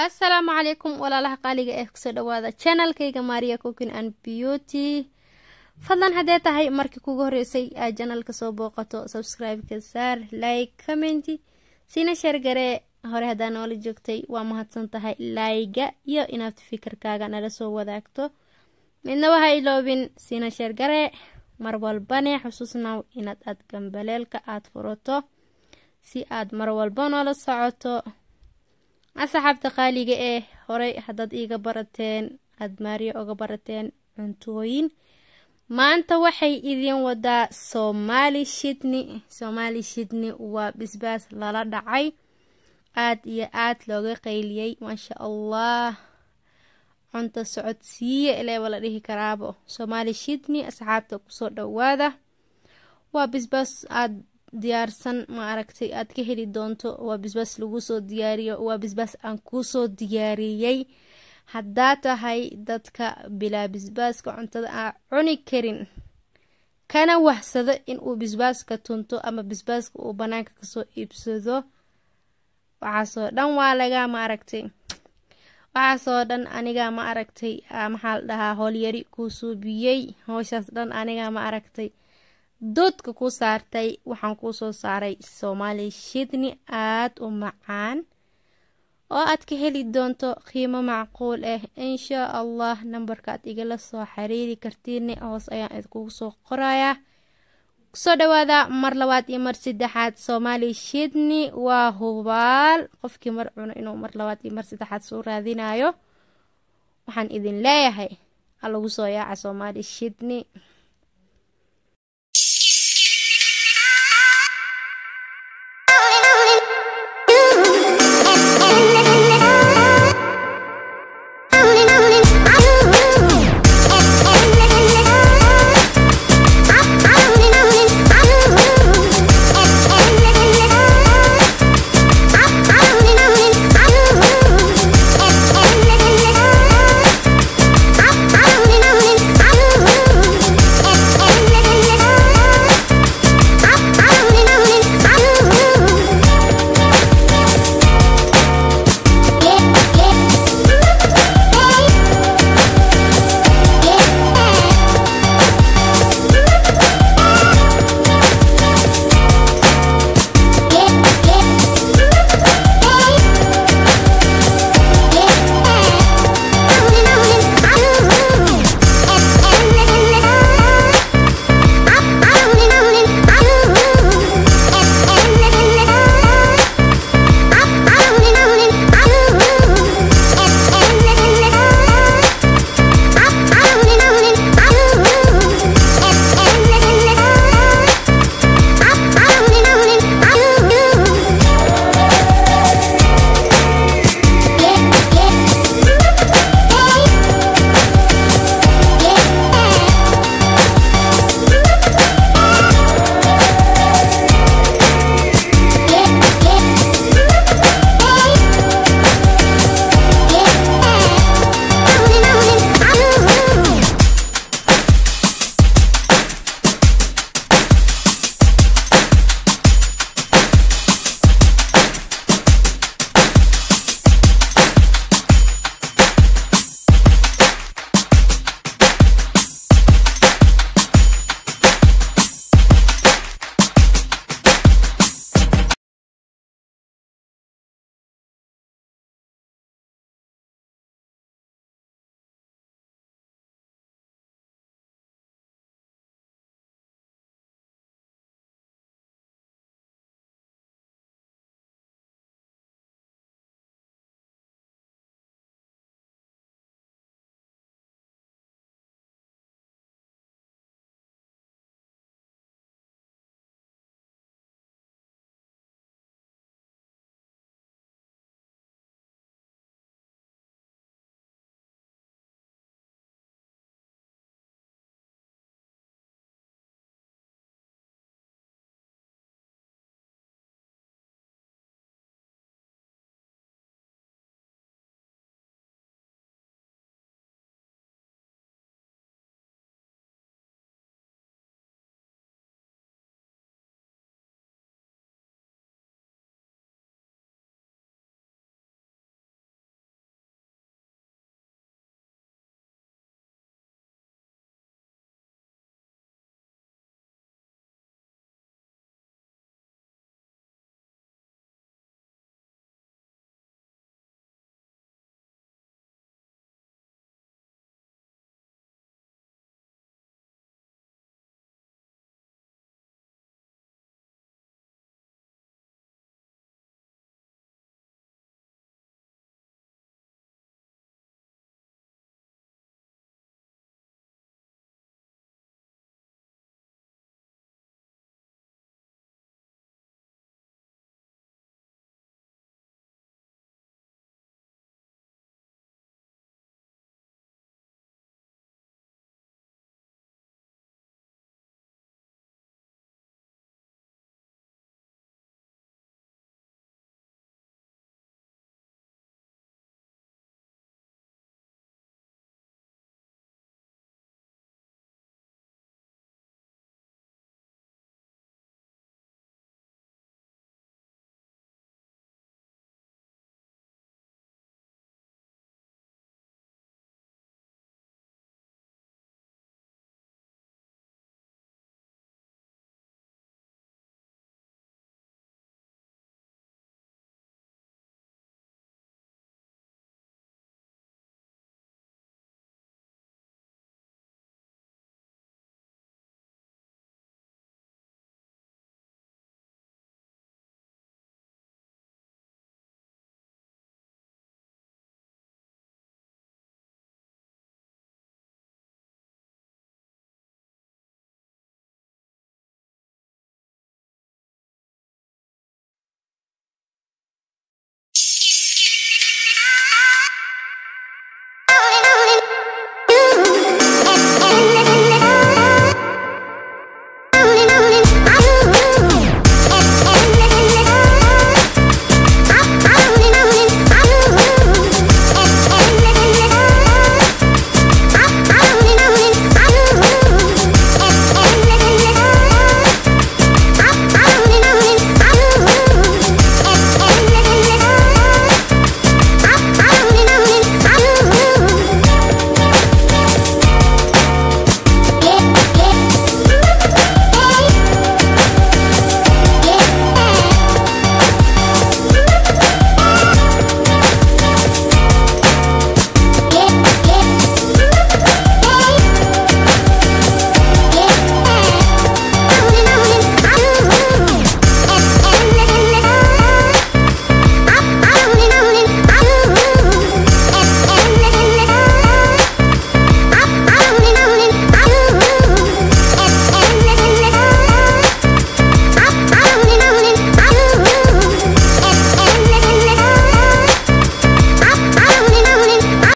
assalaamu calaykum walaalaha qaaliga ee kusoo dhawaada channelkayga maria cookin and beauty fadlan haddee tahay markii kugu horeysay aad janalka soo booqato subscribe-ka saar like commenti siina sheergaree hore haddaa noola joogtay waa mahadsan tahay layga iyo inaad fikirkaaga nala soo wadaagto midnaba ha iloobin siina sheergaree mar walbane xusuusnaw inaad aad gambaleelka aada furato si aad mar walba noola socoto asxaabta qaaliga ee horey haddaad iiga barateen aada maariyo oga barateen cuntooyin maanta waxay idin wadaa soomaali shidni soomaali shidni waa bisbaas lala dhacay aad iyo aad looga qayliyey maasha allah cunto socodsiiye eleeba la dhihi karaabo soomaali shidni asxaabta kusoo dhowaada waa bisbaas aad diyaarsan ma aragtay aad ka heli doonto waa bisbaas lagu soo diyaariyo waa bisbaas aan kuusoo diyaariyey haddaa tahay dadka bilaa bisbaaska cuntada aan cuni karin kana wahsado inuu bisbaaska tunto ama bisbaaska uu banaanka kasoo iibsado waxaasoo dhan waa laga ma aragtay waxaasoo dhan aniga ma aragtay maxaa la dhahaa hoolyari kuu suubiyey hooshaas dhan aniga ma aragtay doodka ku saartay waxaan kuu soo saaray soomaali shidni aada u macaan oo aad ka heli doonto qiimo macquul ah inshaa allah nambarkaad igala soo xiriiri kartiine hoos ayaan idkugu soo qorayaa kusoo dhawaada mar labaad iyo mar saddexaad soomaali shidni waa hubaal qofkii mar cuno inuu mar labaad iyo mar saddexaad soo raadinayo waxaan idin leeyahay ha lagu soo yaaca soomaali shidni